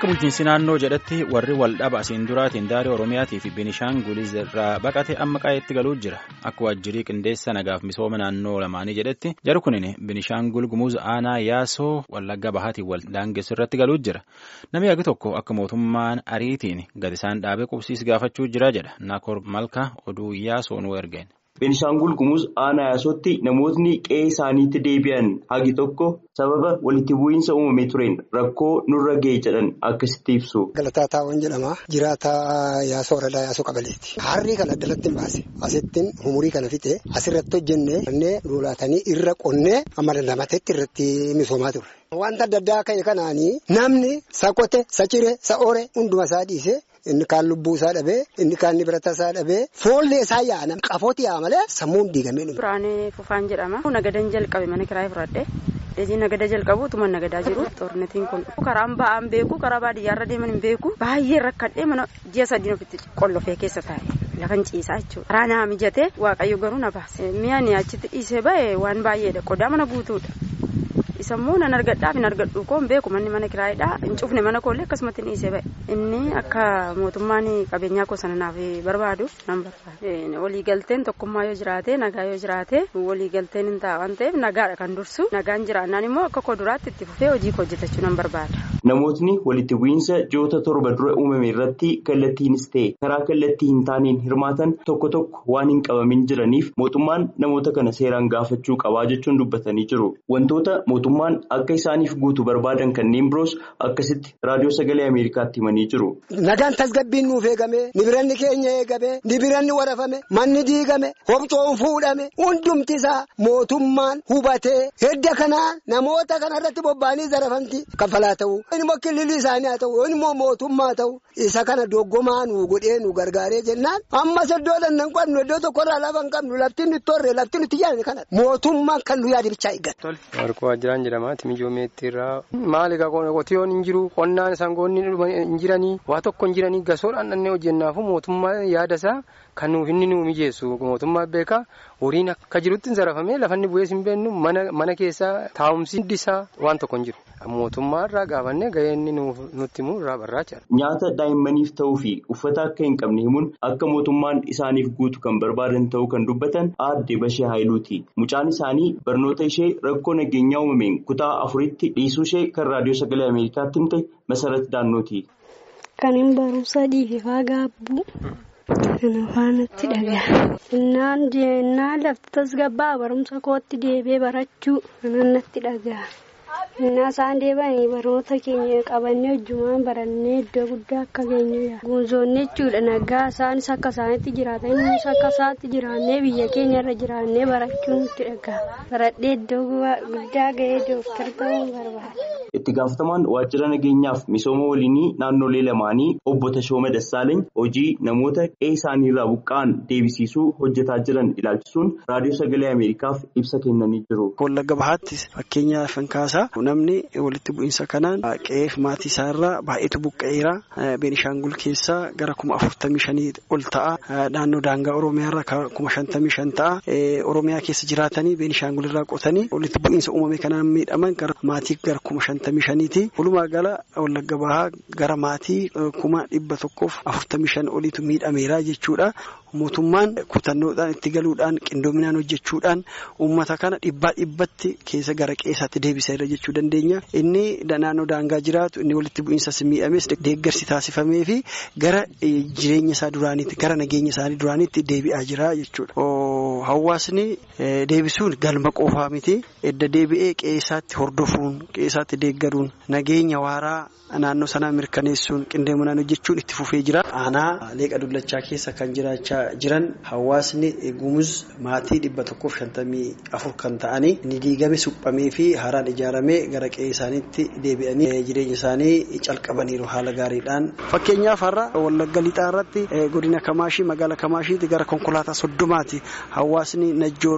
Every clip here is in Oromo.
Akka bulchiinsi naannoo jedhatti warri waldhaba asiin duraatiin daarii Oromiyaatii fi Binishaanguliz irraa baqate amma qaa'eetti galuu jira. Akka waajjirii qindeessa nagaaf misooma naannoo lamaanii jedhetti jaru kunin Binishaangul Gumuz aanaa yaasoo wallagga bahaatiin wal daangessu irratti galuu jira. Namni hagi tokko akka mootummaan ariitiin gad isaan dhaabee qubsiis gaafachuu jira jedha. Naakor Malka oduu yaasoo nu ergeen. Beenishaangul Gumuz aanaa yaasootti namootni qe'ee isaaniitti deebi'an hagi tokko sababa walitti bu'iinsa uumamee tureen rakkoo nurra ga'e jedhan akkasitti ibsu. Galataa taa'uun jedhama. Jiraataa yaasoo waradaa yaasoo qabaleeti. Harrii kana addalatti hin baase. Asittiin umurii kana fite asirratti hojjennee duulaatanii irra qonnee amma dandamatetti irratti misoomaa turre. Wanta adda addaa ka'e kanaanii namni sa qote sa cire sa ore hunduma isaa dhiise. Inni kaan lubbuu isaa dhabee inni kaan birata isaa dhabee foollee isaa yaa'an qafooti yaa'a malee sammuun diigamee dhume. Furaanee Fufaan jedhama. Nagadan jalqabe mana kiraa fudhadhe. Dejii nagada jalqabu utuma nagadaa jiru xornetiin kun karaan ba'aan beeku karaa baadiyyaarra deeman hin beeku baay'ee rakkadhee mana ji'a sadiin ofitti qollofee keessa taa'e lafan ciisaa jechuudha. Karaa naa mijate waaqayyo garuu na baase mi'aan achitti dhiisee ba'e waan baay'eedha qodaa mana guutuudha. Isammoo nan argadhaaf hin argadhu koon beeku manni mana kiraayidhaa hin cufne mana koollee akkasumatti dhiisee ba'e inni akka mootummaan qabeenyaa koo sana naaf barbaadu nan barbaada. Waliigalteen tokkummaa yoo jiraate nagaa yoo jiraate waliigalteen hin ta'a waan ta'eef nagaadha kan dursu nagaan jiraannaan immoo akka koo duraatti itti fufee hojii hojjetachuu nan barbaada. Namootni walitti bu'iinsa ji'oota torba dura uumame irratti kallattiinis ta'e karaa kallattii hin taaneen hirmaatan tokko tokko waan hin qabamin jiraniif mootummaan namoota kana seeraan gaafachuu qabaa jechuun dubbatanii jiru. Wantoota mootummaan akka isaaniif guutu barbaadan kanneen biroos akkasitti raadiyoo sagalee Ameerikaatti himanii jiru. Nagaan tasgabbiin nuuf eegame nibiranni keenya eegame nibiranni warafame manni diigame hobcoon fuudhame hundumti isaa mootummaan hubatee hedda kanaa namoota kanarratti bobba'anii zarafamti kaffalaa ta'u. Inni immoo kililii isaanii haa ta'u inni immoo mootummaa haa ta'u isa kana doggomaa nu godhee nu gargaaree jennaan ammas iddoo dandan qabnu iddoo tokkorraa lafa hin qabnu lafti nuti torre lafti nuti jaalladhe kana mootummaan kan nu yaade bichaa eeggata. Warqoo Waajjiraan jedhama Timijoo Meettiirraa maali egaa qotiyoon hin jiru qonnaan sangoonni hin jiranii waa tokko hin jiranii gasoodhaan dhannee hojjennaafu mootummaa yaada isaa kan nuuf inni nu mijeessu mootummaa beekaa horiin akka jirutti hin zarafamee lafanni bu'ees hin beennu mana keessaa taa'umsi hundi isaa waan tokko hin jiru. Mootummaa irraa gaafannee gahee inni nutti himu irraa barraachaa Nyaata daa'immaniif ta'uu fi uffata akka hin qabne himuun akka mootummaan isaaniif guutu kan barbaadan ta'uu kan dubbatan aadde Bashee Haayiluuti. Mucaan isaanii barnoota ishee rakkoo nageenyaa uumameen kutaa afuritti dhiisuu ishee kan raadiyoo sagalee Ameerikaatti himte Masarat Daannooti. Kan hin barumsa dhiifaa gaabbu. Kana faanatti dhagaa. Innaan jennaan lafti tasgabbaa barumsa kootti deebee barachuu kanan natti dhagaa. Innaa isaan deebanii barnoota keenya qabannee hojjumaan barannee iddoo guddaa akka geenyu guunzoonni jechuudha nagaa isaanis akka isaanitti jiraatan innis akka isaatti jiraannee biyya keenya irra jiraannee barachuun nutti dhagaa. Baradhee iddoo guddaa gahee dooktar ta'uu barbaada. Itti gaafatamaan waajjira nageenyaaf misooma waliinii naannolee lamaanii obbo Tashooma Dassaaleeny hojii namoota qe'ee isaaniirraa buqqa'an deebisiisuu hojjetaa jiran ilaalchisuun raadiyoo sagalee Ameerikaaf ibsa kennanii jiru. Wallagga bahaatti fakkeenyaaf kan kaasaa namni walitti bu'iinsa kanaan qe'eef maatii isaarraa baay'eetu buqqa'eera. Beenishaangul keessaa gara kuma afurtamii shanii ol ta'a. Naannoo daangaa Oromiyaarraa kuma shantamii shan ta'a. Oromiyaa keessa jiraatanii Beenishaangul irraa qotanii walitti bu'iinsa uumame kanaan miidhaman gara maatii gara kuma shantamii shaniiti. Walumaa gala wallagga bahaa gara maatii kuma dhibba tokkoof afurtamii shan oliitu miidhameera jechuudha. Mootummaan kutannoodhaan itti galuudhaan qindoominaan hojjechuudhaan uummata kana dhibbaa dhibbatti keessa gara qeessaatti deebiseera jechuu dandeenya. Inni naannoo daangaa jiraatu inni walitti bu'iinsas miidhames deeggarsi taasifamee fi gara jireenya isaa duraaniitti gara nageenya isaanii duraaniitti deebi'aa jira jechuudha. Hawaasni deebisuun galma qofaa miti. Edda deebi'ee qeessaatti hordofuun qeessaatti deeggaruun nageenya waaraa naannoo sanaa mirkaneessuun qindoominaan hojjechuun itti fufee jira. Aanaa leeqa dullachaa keessa kan jiraachaa jiran hawaasni gumuz maatii dhibba tokkoof shantamii afur kan ta'anii ni diigame suphamee fi haaraan ijaaramee gara qe'ee isaaniitti deebi'anii jireenya isaanii calqabaniiru haala gaariidhaan. Fakkeenyaaf har'a wallagga lixaa irratti godina Kamaashii magaalaa Kamaashiitti gara konkolaataa soddomaati hawaasni najjoo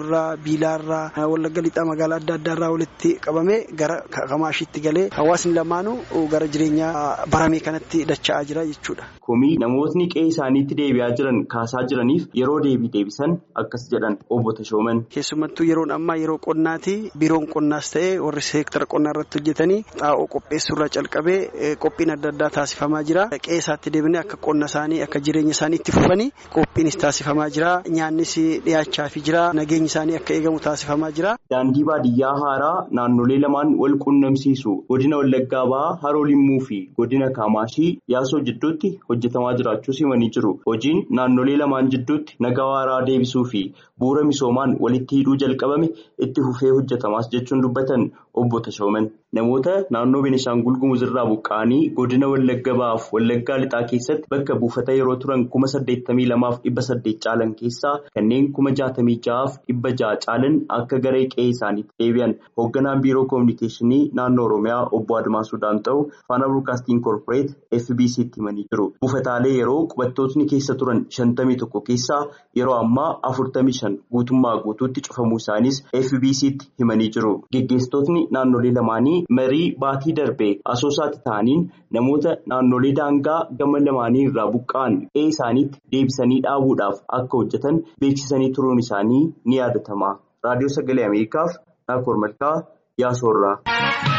irraa biilaarraa wallagga lixaa magaalaa adda addaarraa walitti qabamee gara kamaashiitti galee hawaasni lamaanuu gara jireenya baramee kanatti dacha'aa jira jechuudha. Komii namootni qe'ee isaaniitti deebi'aa jiran kaasaa jiraniif yeroo deebii deebisan akkas jedhan obbo Tashooman. Keessumattuu yeroon ammaa yeroo qonnaati biiroon qonnaas ta'ee warri seektara qonnaa irratti hojjetanii xaa'oo qopheessuurraa calqabee qophiin adda addaa taasifamaa jira. Qe'ee isaatti deebinee akka qonna isaanii akka jireenya isaanii itti fufanii qophiinis taasifamaa jira. Nyaannis dhiyaachaafii jira. Nageenyi isaanii akka eegamu taasifamaa jira. Daandii baadiyyaa haaraa naannolee lamaan wal quunnamsiisu godina Wallaggaa Bahaa Haroo Limmuu fi godina Kaamaashii yaasoo jidduutti hojjetamaa jiraachuus himanii jiru. Hojiin naannolee lamaan jidduutti nagaa waaraa deebisuu fi bu'uura misoomaan walitti hidhuu jalqabame itti fufee hojjetamaas jechuun dubbatan obbo Tashooman. Namoota naannoo Benishaangul Gumuz irraa buqqa'anii godina Wallagga Bahaaf Wallaggaa Lixaa keessatti bakka buufata yeroo turan kuma saddeettamii lamaaf dhibba saddeet caalan keessaa kanneen kuma jaatamii ja'aaf dhibba ja'a caalan akka garee qe'ee isaaniitti deebi'an hoogganaan biiroo koominikeeshinii naannoo Oromiyaa obbo Admaasuu Daamxa'u Faana Broadcasting Corporate FBC'tti himanii jiru. Buufataalee yeroo qubattootni keessa turan shantamii tokko keessaa yeroo ammaa afurtamii shan guutummaa guutuutti cufamuu isaanis FBC'tti himanii jiru. Geggeessitootni naannolee lamaanii marii baatii darbee asoosaatti ta'aniin namoota naannolee daangaa gama lamaanii irraa buqqa'an qe'ee isaaniitti deebisanii dhaabuudhaaf akka hojjetan beeksisanii turuun isaanii ni yaadatama. Raadiyoo Sagalee Ameerikaaf Naakoor Malkaa Yaasoorraa.